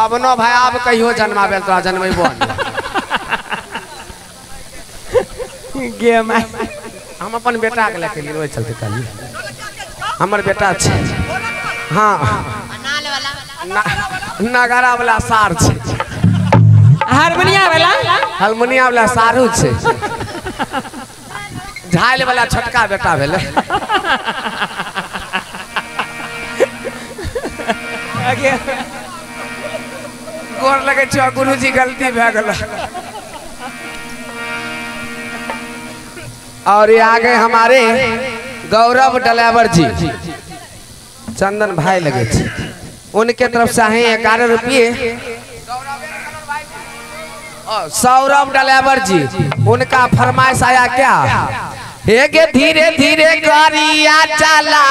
पवनो भाई आब कहियो जन्माबे तोरा जन्मेबो गे माय हम अपन बेटा के लेके लिए ओहि चलते कहली हमर बेटा छै हाँ न- नगारा वाला सार छै हारमोनिया वाला हारमोनिया वाला सारू छै झाइल वाला छोटका बेटा भेलै आगे गोर लगे छै गुरुजी गलती भए गेल और ये आगे हमारे गौरव डलावर जी चंदन भाई लगे थे उनके तरफ से हैं ग्यारह रुपये और सौरभ डलावर जी उनका फरमाइश आया क्या हे गे धीरे धीरे गरिया चला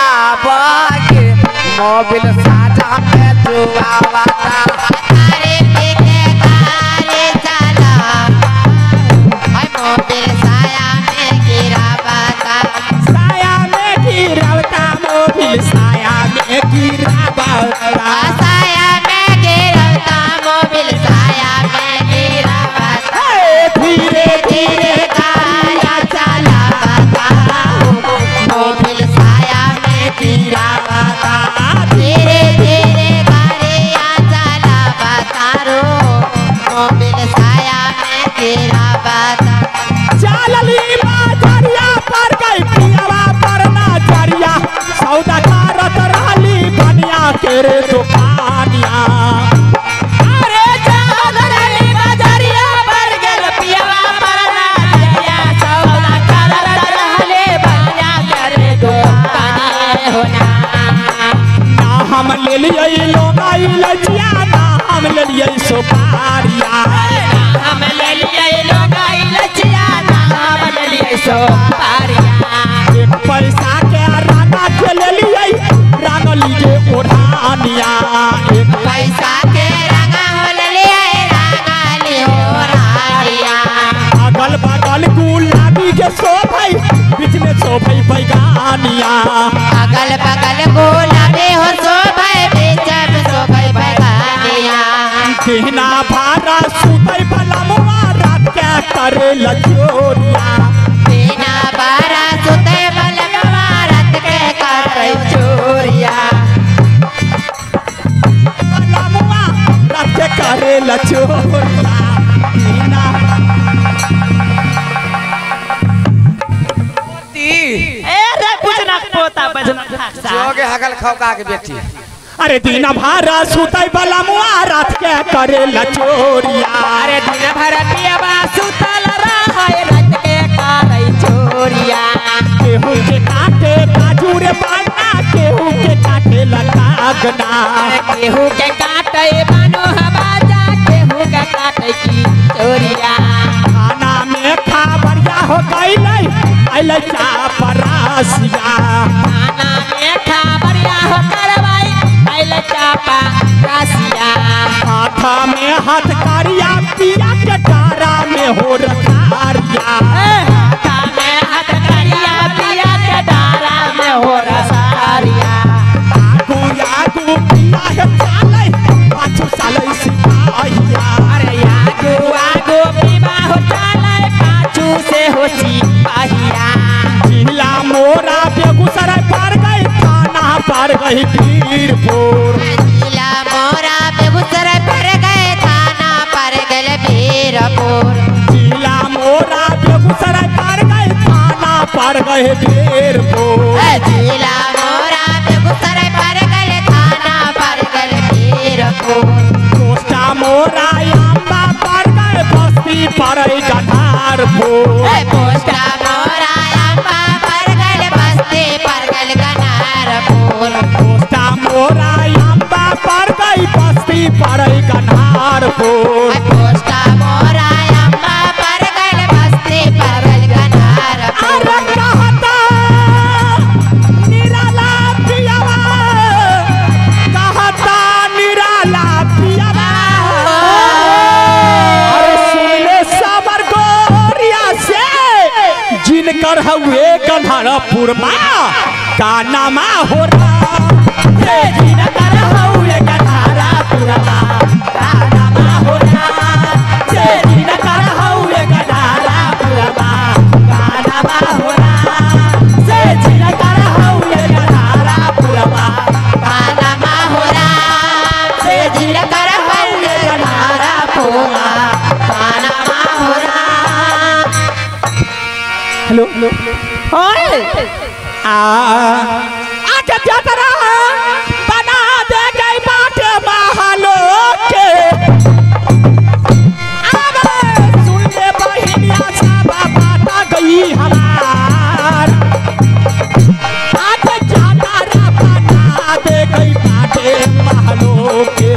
मोबिल साजा में जुआवा अरे देखे गाले चला हाय मोबिल साया में गिरा बाता साया में गिरवता मोबिल साया में गिरावता साया में गिरता मोबिल साया में गिरा बाता धीरे धीरे गाया चला बाता मोबिल साया में गिरा बाता धीरे धीरे गाया चला बाता रो मोबिल साया में गिरा बाता चालली बाजरिया पर गई पियावा पर नाजरिया सौदा करत रहली बनिया के रे दुकानिया अरे चालली बाजरिया पर गल पियावा पर नाजरिया सौदा करत रहली बनिया के रे दुकानिया होना ना हम ले लिए लोगाई लजिया ना हम ले लिए सुपारिया हम ले लिए लोगाई लजिया ना हम ले लिए सुपारिया एक पैसा के राना के ले लिए रान लीजे ओढ़ानिया एक पैसा के रंगा होल ले रंगा ले हो रारिया अगल बगल गुलाबी के शोभई बीच में शोभई बैगानिया अगल बगल गुलाबी हो शोभे बीच में शोभे बगानिया कहना भारा सुतई भला मुआ रात के करे लजोरिया बिना बारा सुते बल भारत के कर चोरिया भला मुआ रात के करे लजोरिया कहना अरे कुछ ना पोता बजना जोगे हगल खौका के बेटी अरे दिन भारा सुतई भला मुआ रात के करे लजोरिया अरे दिन भर पियबा सुतल रहे रात के करे चोरिया केहू के काटे काजू रे बाना केहू के काटे लगागना अरे केहू के काटे बानो हवाजा केहू के काटे की चोरिया खाना में खाबरिया हो गई अल चापरासिया खाना में खबरिया हो करवाई आइल चापा रासिया हाथ में हाथ कारिया पिया के डारा में हो रखारिया हाथा में हाथ करिया पिया के डारा में हो रसारिया आगू आगू पिया है चाले पाछू साले सिपाहिया अरे आगू आगू पीबा हो चाले पाछू से हो सिपाहिया जिला मोरा बेगूसराय पार गई थाना पार गई वीरपुर जिला मोरा बेगूसराय पर गए थाना पर गए वीरपुर जिला मोरा बेगूसराय पार गए थाना पार गए वीरपुर जिला मोरा बेगूसराय पर गए थाना पर गए वीरपुर कोस्टा मोरा अम्बा पार गए बस्ती पर गठारपुर पोस्टा मोरा अम्बा पर गए बस्ती पर गए गनारपुर कोस्टा मोरा अम्बा पार गई बस्ती पर गठारपुर पोस्टा मोरा अम्बा पर गए बस्ती पर गए गनारपुर अरे कहता निराला पियावा कहता निराला पियावा अरे सुन ले साबर गोरिया से जिनकर हुए गन्हरपुर माँ का नामा हो रहा जिनकर हुए गन्हरपुर माँ गाना होना से दिन कर हउए गदारा पुरबा गाना होना से दिन कर हउए गदारा पुरबा गाना होरा से जिन कर हल्ले गनारा पोरा गाना होरा हेलो हेलो ओए आ आके जतरा बना दे गई बाटे महलो के अबे सुन ले बहिनिया सब बाता गई हमार आके जतरा बना दे गई बाटे महलो के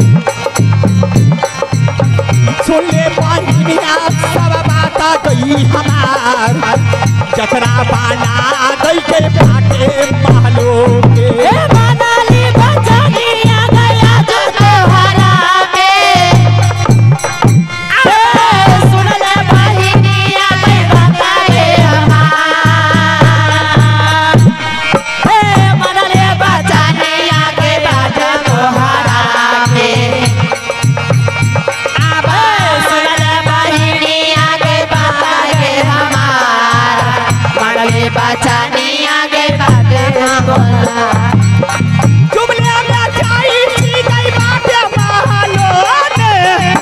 सुन ले बहिनिया सब बाता गई हमार जतरा बना गई के बाटे महलो के ए मनाली बचनिया गया जो तोहरा में ए सुन ले बहिनिया मैं बताए हमार ए मनाली बचनिया के बाजा तोहरा के आबे सुन ले बहिनिया के बताए हमार मनाली बचनिया के बाजा तोहरा जुमले में जाई सी गई बाटे महलो ने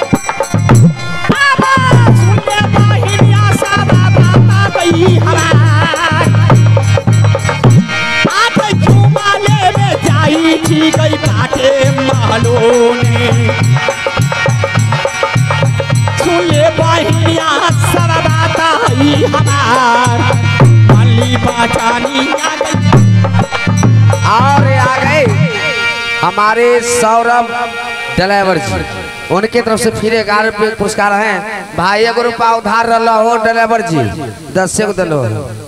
आबा सुन ले बहिनिया सब बाता गई हमार आज जुमले में जाई सी गई बाटे महलो ने सुन ले बहिनिया सब बाता गई हमार मल्ली बाचानी आ गई और आ गए हमारे सौरभ ड्राइवर जी उनके तरफ से फिर ग्यारह रुपये पुरस्कार हैं भाई एगो रुपया उधार रहा हो ड्राइवर जी दस से को दिलो